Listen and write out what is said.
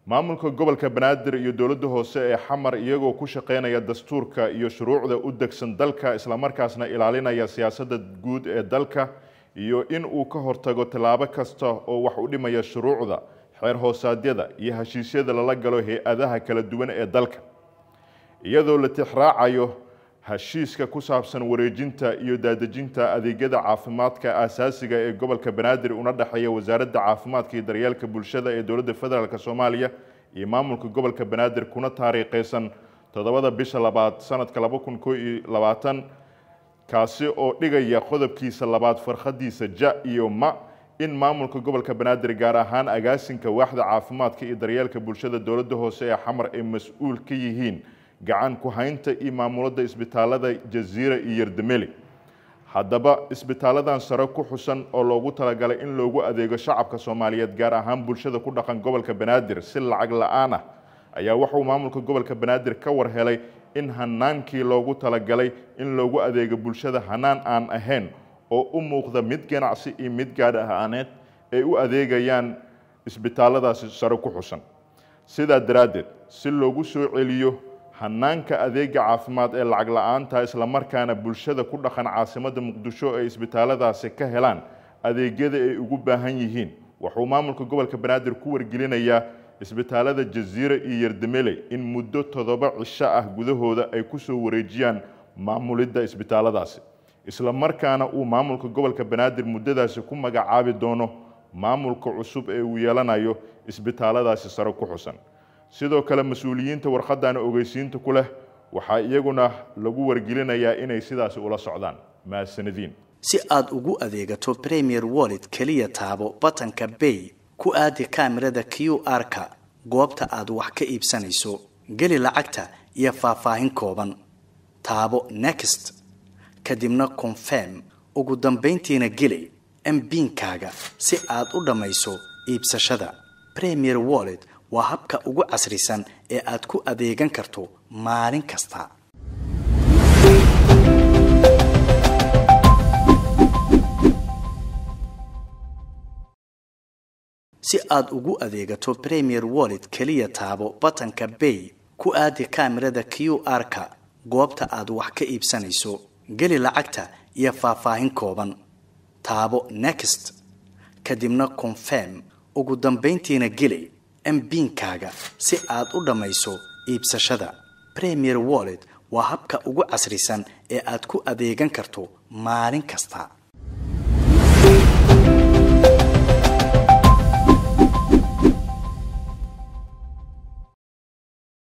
maamulka gobolka banaadir iyo dowladda hoose ee xamar iyagoo ku shaqeynaya dastuurka iyo shuruucda u degsan dalka islamarkaasna ilaalinaya siyaasadda guud ee dalka iyo in uu ka hortago tallaabo kasta oo wax u dhimaya shuruucda xeer hoosaadyada iyo heshiisyada lala galo hay-adaha kala duwan ee dalka iyadoo la tixraacayo heshiiska ku saabsan wareejinta iyo daadejinta adeegyada caafimaadka aasaasiga ee gobolka banaadir una dhexeeya wasaaradda caafimaadka iyo daryeelka bulshada ee dowladda federaalk soomaaliya iyo maamulka gobolka banaadir kuna taariikhaysan toddobada bisha labaad sanadka laba kun koo iyo labaatan kaasi oo dhigaya qodobkiisa labaad farkhadiisa ja iyo ma in maamulka gobolka banaadir gaar ahaan agaasinka waaxda caafimaadka iyo daryeelka bulshada dowladda hoose ee xamar ay mas-uul ka yihiin gacan ku haynta iyo maamulada isbitaalada jaziira iyo yardameli haddaba isbitaaladan sare ku xusan oo loogu talagalay in loogu adeego shacabka soomaaliyeed gaar ahaan bulshada ku dhaqan gobolka banaadir si lacag la-aan ah ayaa wuxuu maamulka gobolka banaadir ka war helay in hanaankii loogu talagalay in loogu adeego bulshada hanaan aan ahayn oo u muuqda mid ganacsi iyo mid gaadh ahaaneed ay u adeegayaan isbitaaladaasi sare ku xusan sidaa daraaddeed si loogu soo celiyo hanaanka adeega caafimaad ee lacag la-aanta islamarkaana bulshada ku dhaqan caasimadda muqdisho ay isbitaaladaasi ka helaan adeegyada ay ugu baahan yihiin wuxuu maamulka gobolka banaadir ku wargelinayaa isbitaalada jaziira iyo yardamele in muddo toddoba cisho ah gudahooda ay kusoo wareejiyaan maamulidda isbitaaladaasi islamarkaana uu maamulka gobolka banaadir muddadaasi ku magacaabi doono maamulka cusub ee uu yeelanayo isbitaaladaasi sare ku xusan sidoo kale mas-uuliyiinta warqadan ogeysiinta ku leh waxaa iyaguna lagu wargelinayaa inay sidaasi ula socdaan mahadsanadiin si aad ugu adeegato premier wallet keliya taabo batanka bay ku aadi kaamirada q r-ka goobta aad wax ka iibsanayso geli lacagta iyo faahfaahin kooban taabo next kadibna confirm ugu dambayntiina geli mbiinkaaga si aad u dhammayso iibsashada premier wallet waa habka ugu casrisan ee aad ku adeegan karto maalin kasta si aad ugu adeegato premier wallet keliya taabo batanka bay ku aadi kaamirada q r-ka goobta aad wax ka iibsanayso geli lacagta iyo faahfaahin kooban taabo next kadibna confirm ugu dambayntiina geli mbiinkaaga si aad u dhammayso iibsashada premier wallet waa habka ugu casrisan ee aad ku adeegan karto maalin kasta